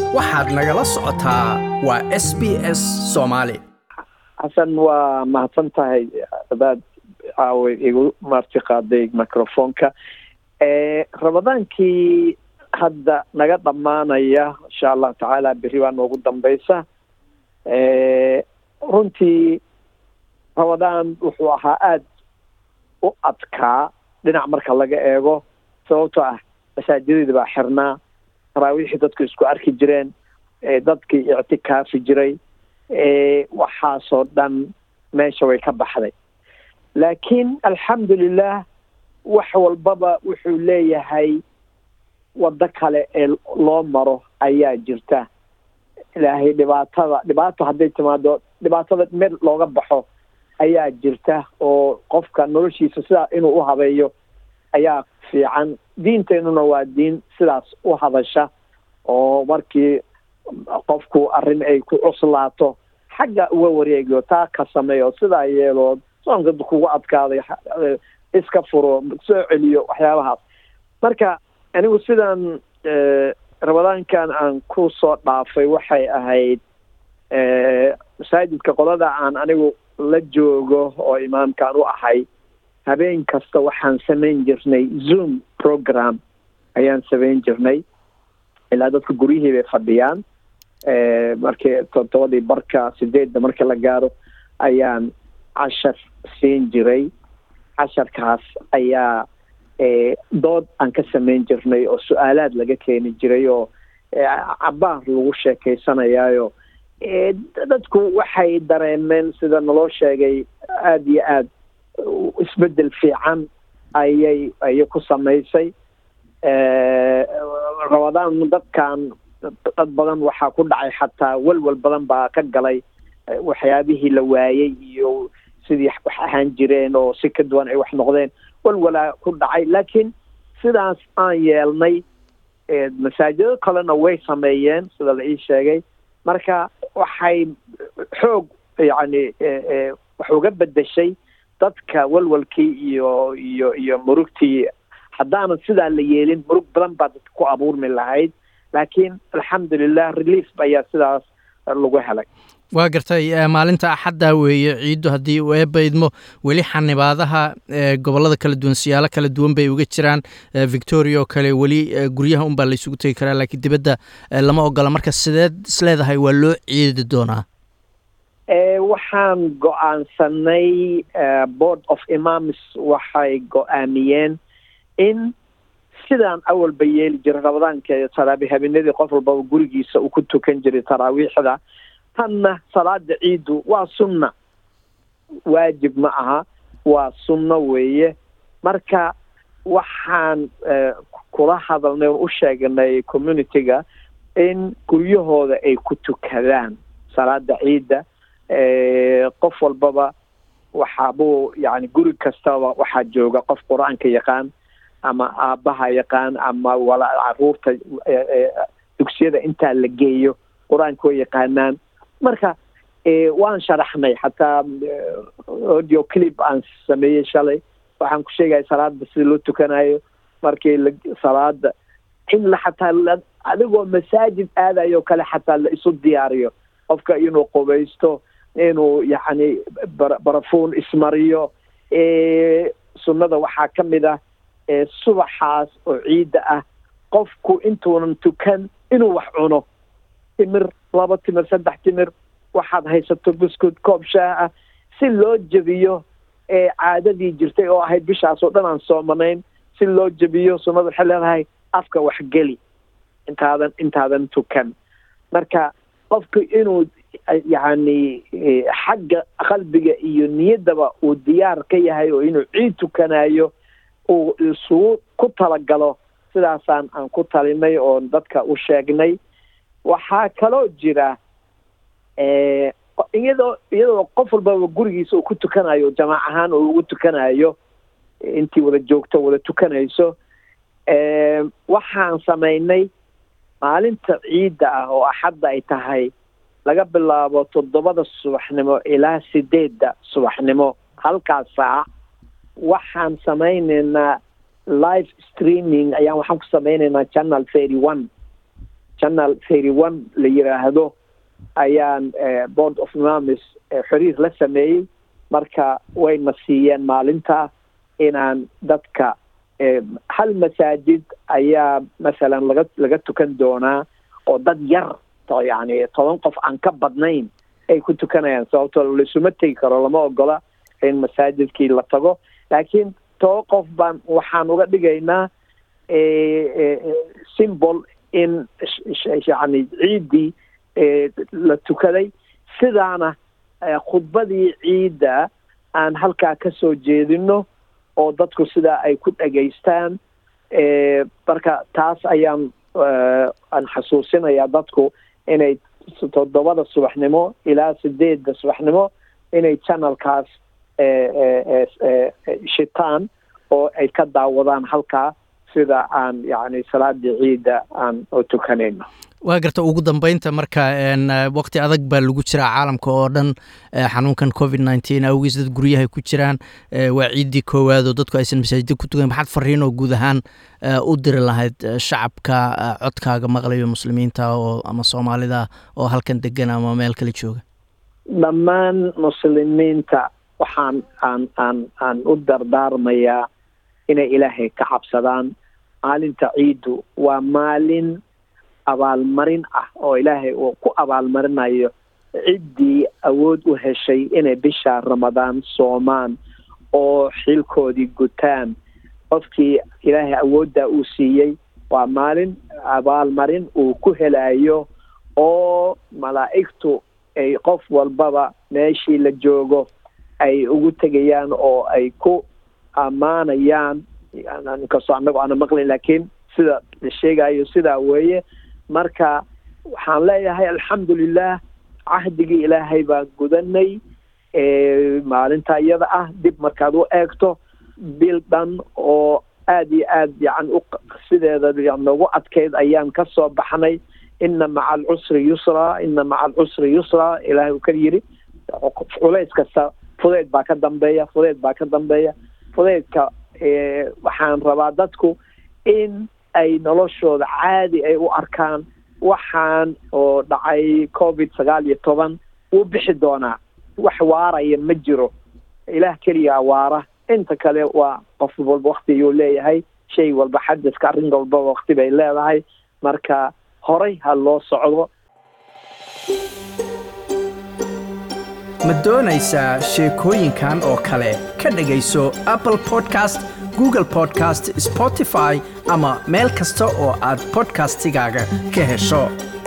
waxaad nagala socotaa waa s b s soomaali xasan waa mahadsan tahay adaad caawa igu marti qaaday microfonka ramadaankii hadda naga dhammaanaya insha allahu tacaala berri baa noogu dambeysa runtii ramadaan wuxuu ahaa aada u adkaa dhinac marka laga eego sababtoo ah masaajidadii baa xirnaa taraawiixii dadku isku arki jireen dadkii ictikaafi jiray waxaasoo dhan meesha way ka baxday laakiin alxamdulilah wax walbaba wuxuu leeyahay waddo kale ee loo maro ayaa jirta ilaahay dhibaatada dhibaato hadday timaado dhibaatada meel looga baxo ayaa jirta oo qofka noloshiisa sidaa inuu u habeeyo ayaa fiican diinteennuna waa diin sidaas u hadasha oo markii qofku arrin ay ku cuslaato xagga uga wareegiyo taa ka sameeyo sidaa yeeloo soonka kugu adkaaday iska furo soo celiyo waxyaabahaas marka anigu sidan ramadaankan aan ku soo dhaafay waxay ahayd masaajidka qolada aan anigu la joogo oo imaamkaan u ahay habeen kasta waxaan samayn jirnay zoom program ayaan samayn jirnay ilaa dadka guryihii bay fadhiyaan markii todobadii barka sideedda marka la gaaro ayaan cashar siin jiray casharkaas ayaa dood aan ka samayn jirnay oo su-aalaad laga keeni jiray oo cabaar lagu sheekaysanayaayo dadku waxay dareemeen sida naloo sheegay aada iyo aada isbedel fiican ayay ayay ku samaysay ramadaan dadkan dad badan waxaa ku dhacay xataa welwel badan baa ka galay waxyaabihii la waayey iyo sidii wax ahaan jireen oo si ka duwan ay wax noqdeen welwelaa ku dhacay laakiin sidaas aan yeelnay masaajido kalena way sameeyeen sida la ii sheegay marka waxay xoog yacni wax uga bedeshay dadka welwelkii iyo iyo iyo murugtii haddaanan sidaa la yeelin murug badan baa dadka ku abuurmi lahayd laakiin alxamdulilah relief ayaa sidaas lagu helay waa gartay maalinta axadda weeye ciiddu haddii uu eebaydmo weli xanibaadaha gobollada kala duwan siyaalo kala duwan bay uga jiraan victoria oo kale weli guryaha unbaa laysugu tegi karaa laakiin dibadda lama ogola marka sideed isleedahay waa loo ciidi doonaa waxaan go-aansanay board of imams waxay go-aamiyeen in sidaan awalba yeeli jiray ramadaanka taraabi habeenadii qof walbaba gurigiisa uu ku tukan jiray taraawiixda tanna salaada ciiddu waa sunna waajib ma aha waa sunno weeye marka waxaan kula hadalnay oon u sheegnay community-ga in guryahooda ay ku tukadaan salaada ciidda qof walbaba waxaabuu yani guri kastaba waxaa jooga qof qur-aanka yaqaan ama aabbaha yaqaan ama wala caruurta dugsiyada intaa la geeyo qur-aanka way yaqaanaan marka waan sharaxnay xataa audio clip aan sameeyey shalay waxaan ku sheegaya salaada sida loo tukanayo markii la salaada in la xataa adigoo masaajid aadayo kale xataa la isu diyaariyo qofka inuu qubaysto inuu yacni barafuun ismariyo sunnada waxaa ka mid ah subaxaas oo ciidda ah qofku intuunan tukan inuu wax cuno timir laba timir saddex timir waxaad haysato buskud koob shaah ah si loo jebiyo caadadii jirtay oo ahayd bishaas oo dhan aan soomanayn si loo jebiyo sunnada waxay leedahay afka waxgeli intaadan intaadan tukan marka qofku inuu yacni xagga qalbiga iyo niyaddaba uu diyaar ka yahay oo inuu ciid tukanayo uu isugu ku talagalo sidaasaan aan ku talinay oon dadka u sheegnay waxaa kaloo jira iyadoo iyadoo qof walbaba gurigiisa uu ku tukanayo jamaac ahaan oo ugu tukanayo intii wada joogto wada tukanayso waxaan samaynay maalinta ciidda ah oo axadda ay tahay laga bilaabo toddobada subaxnimo ilaa sideedda subaxnimo halkaas saac waxaan samaynaynaa live streaming ayaan waxaan ku samaynaynaa channel thirty one channel thirty one la yiraahdo ayaan board of imamis xiriir la sameeyey marka wayna siiyeen maalinta inaan dadka hal masaajid ayaa masalan laga laga tukan doonaa oo dad yar yani toban qof aan ka badnayn ay ku tukanayaan sababtoo laisuma tegi karo lama ogola in masaajidkii la tago laakiin toban qof baan waxaan uga dhigaynaa symbol in yani ciiddii la tukaday sidaana khudbadii ciidda aan halkaa ka soo jeedino oo dadku sidaa ay ku dhegaystaan marka taas ayaan aan xasuusinayaa dadku inay toddobada subaxnimo ilaa sideedda subaxnimo inay channelkaas shitaan oo ay ka daawadaan halkaa sida aan yani salaadii ciidda aan u tukanayno waa garta ugu dambeynta marka waqti adag baa lagu jiraa caalamka oo dhan xanuunkan covid nineteen awgiis dad guryahay ku jiraan waa ciiddii koowaad oo dadku aysan masaajida ku tukan maxaad fariin oo guud ahaan u diri lahayd shacabka codkaaga maqlayo muslimiinta oo ama soomaalida oo halkan degan ama meel kale jooga dhammaan muslimiinta waxaan aan aan aan u dardaarmayaa inay ilaahay ka cabsadaan maalinta ciiddu waa maalin abaalmarin ah oo ilaahay uu ku abaalmarinayo ciddii awood u heshay inay bisha ramadaan soomaan oo xilkoodii gutaan qofkii ilaahay awooddaa uu siiyey waa maalin abaalmarin uu ku helayo oo malaa'igtu ay qof walbaba meeshii la joogo ay ugu tegayaan oo ay ku ammaanayaan inkastoo annago aana maqlayn laakiin sida la sheegayo sidaa weeye marka waxaan leeyahay alxamdulilah cahdigii ilaahay baan gudanay maalinta iyada ah dib markaad u eegto bil dhan oo aada iyo aad yani u sideeda noogu adkayd ayaan ka soo baxnay ina maca alcusri yusra ina maca alcusri yusra ilaahay uu ka yidhi culays kasta fudeyd baa ka dambeeya fudeyd baa ka dambeeya fudeydka waxaan rabaa dadku in ay noloshooda caadi ay u arkaan waxaan oo dhacay covid sagaal iyo toban wuu bixi doonaa wax waaraya ma jiro ilaah keliyaa waara inta kale waa qof walba wakti ayuu leeyahay shay walba xadaska arrin walbaba wakti bay leedahay marka horay ha loo socdo ma doonaysaa sheekooyinkan oo kale ka dhegayso apple podcast google podcast spotify ama meel kasta oo aad podcastigaaga ka hesho